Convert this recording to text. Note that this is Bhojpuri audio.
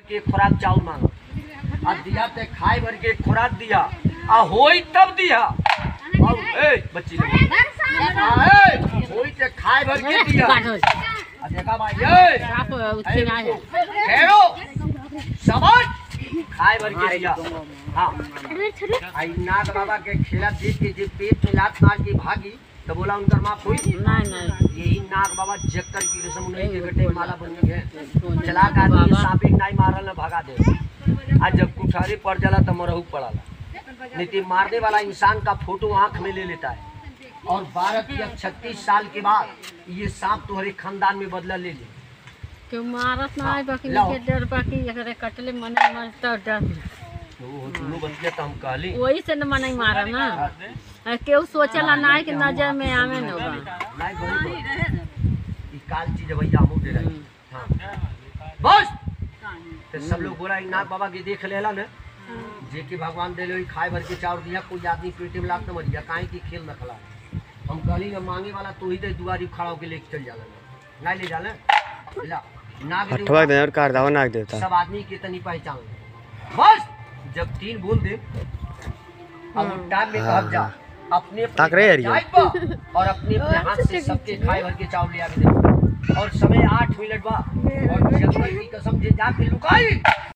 के खुराक चाउर मांगा आ दिया ते खाए भर के खुराक दिया आ होई तब दिया और ए बच्ची लोग आ ए होई ते खाए भर के दिया आ देखा भाई ए ठहरो समझ खाए भर के दिया हाँ आई नाग बाबा के खेला देख के जे पेट में लात मार के भागी तो बोला उनकर माँ कोई यही नाग बाबा जक्कर की कसम उन्हीं के गटे माला बन गए चला का आदमी सांपी नाई मारल न भगा दे आज जब कुठारी पड़ जाला तो मरहू पड़ाला नहीं तो मारने वाला इंसान का फोटो आंख में ले लेता है और बारह या छत्तीस साल के बाद ये सांप तुम्हारे खानदान में बदला ले ले केहू मारत ना है बाकी लाओ। निके डर बाकी एकरे कटले मने मरता डर तो वो दोनों बतिया तो हम कहली वही से न मने मारा ना आ, केहू सोचला ना है कि नजर में आवे न बा नहीं बड़ी बात। ई काल चीज भैया हमू दे रही हाँ बस तो सब लोग बोला ई नाग बाबा के देख लेला ने जे कि भगवान दे लो खाए भर के चाउर दिया कोई आदमी पेटे में लात न मर गया काहे की खेल न खला हम कहली ना मांगे वाला तू ही दे दुआरी खड़ा होके लेके चल जाला नहीं ले जाला ला नाग देवता हटवा दे और कार दावा नाग देवता सब आदमी के तनी पहचान ले। बस जब तीन बोल दे अब उस टाइम में कहब जा अपने अपने ताक रहे हरिया। जाइत बा और अपने अपने हाथ से सबके खाए भर के चावल ले आके दे और समय आठ मिनट बा और जब की कसम जे जाके लुकाई